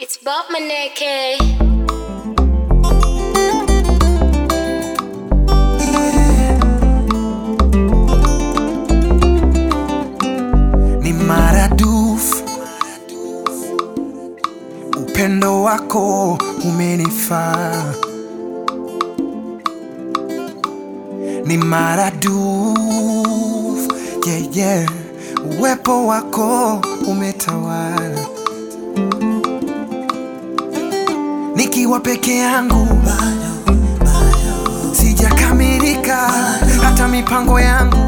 It's Bob Maneke. ni maradufu. Upendo wako umenifaa, ni maradufu. Yeah, yeah. Uwepo wako umetawala, nikiwa peke yangu sijakamilika, hata mipango yangu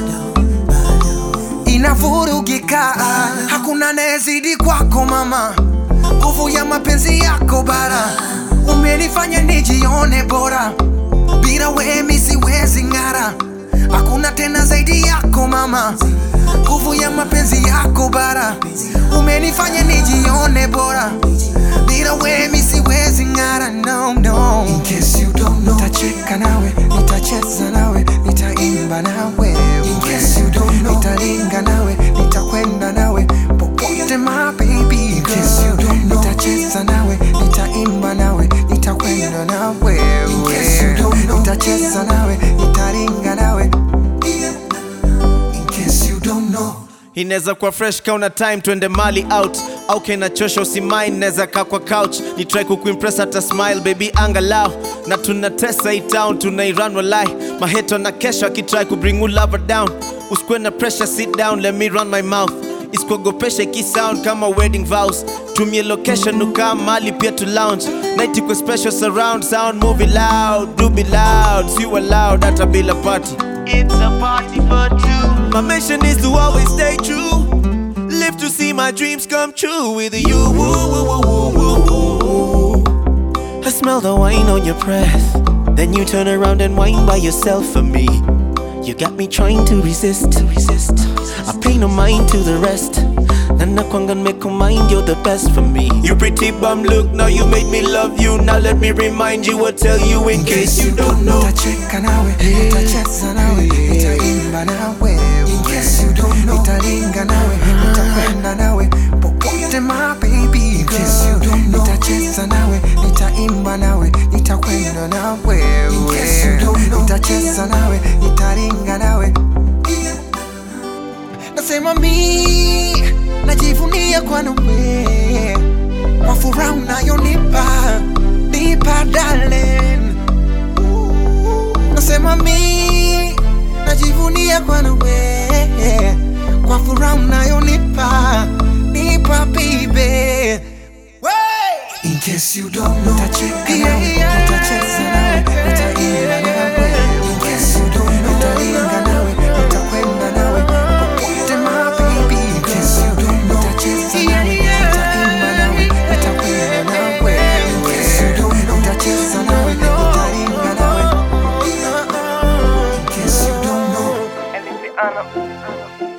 inavurugika. Hakuna anayezidi kwako mama, nguvu ya mapenzi yako bara, umenifanya nijione bora, bila wewe mi siwezi ng'ara. Hakuna tena zaidi yako mama, nguvu ya mapenzi yako bara, umenifanya nijione bora, bila wewe mi siwezi ng'ara. No, no. In case you don't know, nitacheka nawe, nitacheza nawe, nitaimba nawe. In case you don't know, nitalinga nawe, nitakwenda nawe popote my baby. In case you don't know, nitacheza nawe, nitaimba nawe, nitakwenda nawe. In case you don't know, nitacheza nawe, nitalinga nawe. In case you don't know. inaweza kuwa fresh kauna time twende mali out au kenachosha usimain naweza kaa kwa couch ni try kukuimpress hata smile baby angalau na tunatesa hii town tunairan walai maheto na kesho akitry kubring you lover down usikue na pressure sit down let me run my mouth isikuogopesha ikisound kama wedding vows tumie location ukaa mali pia to lounge night iko special surround sound movie loud do be loud si loud hata bila party It's a party for two. My mission is to always stay true. Live to see my dreams come true with you. Woo, woo, woo, woo, woo, woo. I smell the wine on your breath. Then you turn around and whine by yourself for me. You got me trying to resist. To resist. I pay no mind to the rest. And I can't make a mind, you're the best for me. You pretty bum look, now you made me love you. Now let me remind you or tell you in case you don't know. Nitacheka nawe, nitacheza nawe, nitaimba nawe. In case you don't know, nitalinga nawe, nitakwenda nawe popote my baby. In case you don't know, nitacheza nawe, nitaimba nawe, nitakwenda nawe. In case you don't know, nitacheza nawe, nitalinga nawe. Nasema mi najivunia kwa nawe, kwa furaha unayonipa nipa darling nasema mi najivunia kwa nawe kwa furaha unayonipa nipa bibe In case you don't know, nitacheka nawe, nitacheza nawe, nitaimba nawe. In case you don't know, nitalinga nawe, nitakwenda nawe popote my baby. In case you don't know, nitacheza nawe, nitaimba nawe, nitakwenda nawe. In case you don't know, nitacheza nawe, nitalinga nawe. In case you don't know.